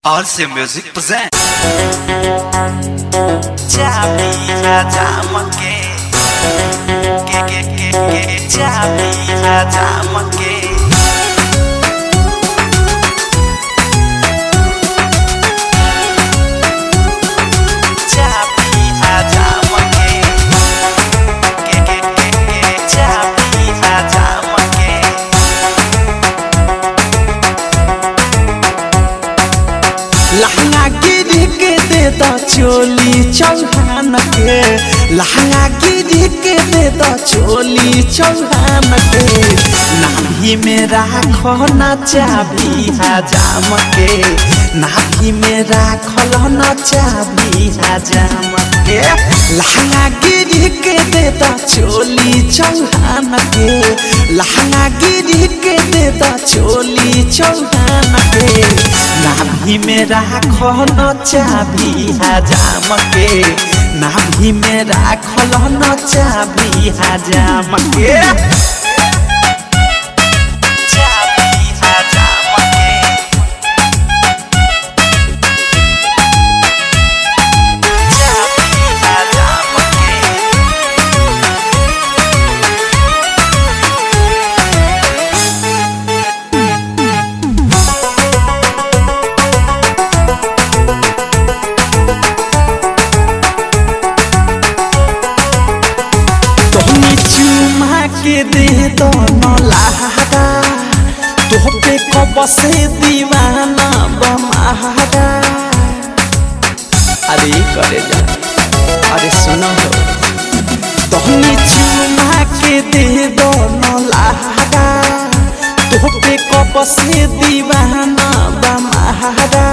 RC Music present. Chapi hajamake ke ke ke ke chapi hajamake chapi hajamake ke ke ke ke chapi hajamake लहंगा गिर के दे द चोली चौहान के लहंगा गिर के दे द चोली चौहान के नाभि में राखो न चाबी हजाम के नाभि में राखल न चाबी हजाम के लहंगा गिर के दे द चोली चौहान के लहंगा गिर के दे द चोली चौहान के नाभि में राखो न चाबी हजाम के नाभि में राखल न चाबी हजाम के chapi hajamake chapi hajamake तोहनी चुमा के दे दो न लहरा तोह पे कब से दीवाना बमारा अरे करे जा अरे सुनो हो तोहनी चुमा के दे दो न लहरा तोह पे कब से दीवाना बमारा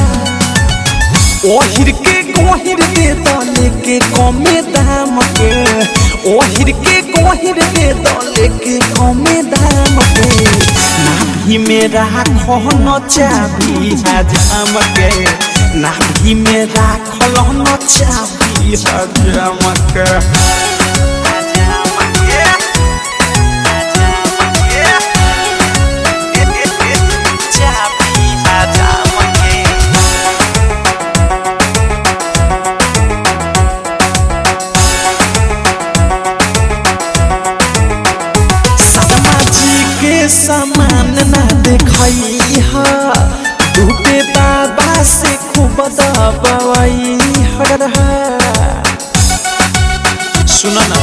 ओहिर के गोहिर दे दले के कमे दाम के ओहिर के गोहिर दे दले के कमे दाम के नाभि में राखो न चाबी हजाम के नाभि में राखल न चाबी हजाम के chapi hajamake शर्मा जी के समान ना देखई हा डूबे बाबा से खूब दबाई हर सुनो ना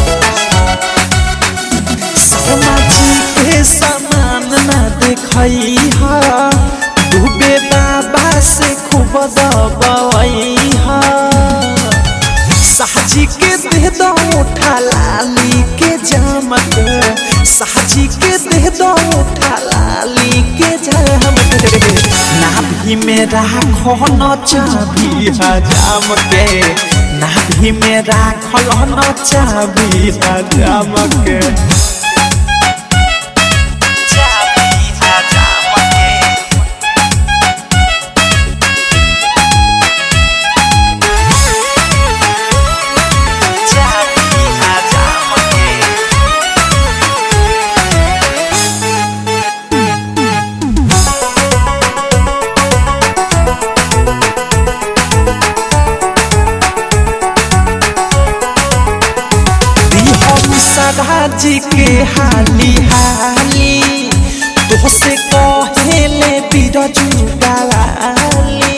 शर्मा जी के समान ना देखई हा डूबे बाबा से खूब दबाई हा साहजी के दे दो उठा लाली के जामत साहजी के दे दो उठा लाली के जामत नाभि में राखो न चाबी हजाम के नाभि में राखल न चाबी हजाम के chapi hajamake chapi hajamake हम सदा जी के हाली हाली तो से कहेले बिरजू डाली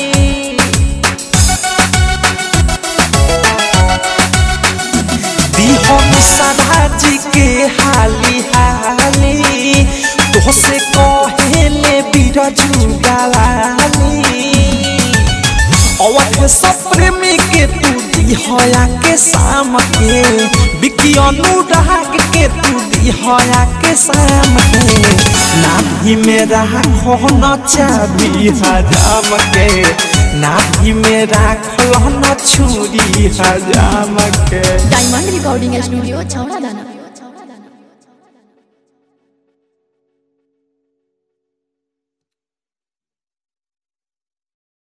दी हम सदा जी के हाली हाली तो से कहेले बिरजू डाली अवध सप्रेमी के तू दिहया के शाम के बिकी अनुराग के तू दिहया के शाम के नाभि में राखो न चाबी हजाम के नाभि में राखल न छुरी हजाम के डायमंड रिकॉर्डिंग स्टूडियो छौड़ा दाना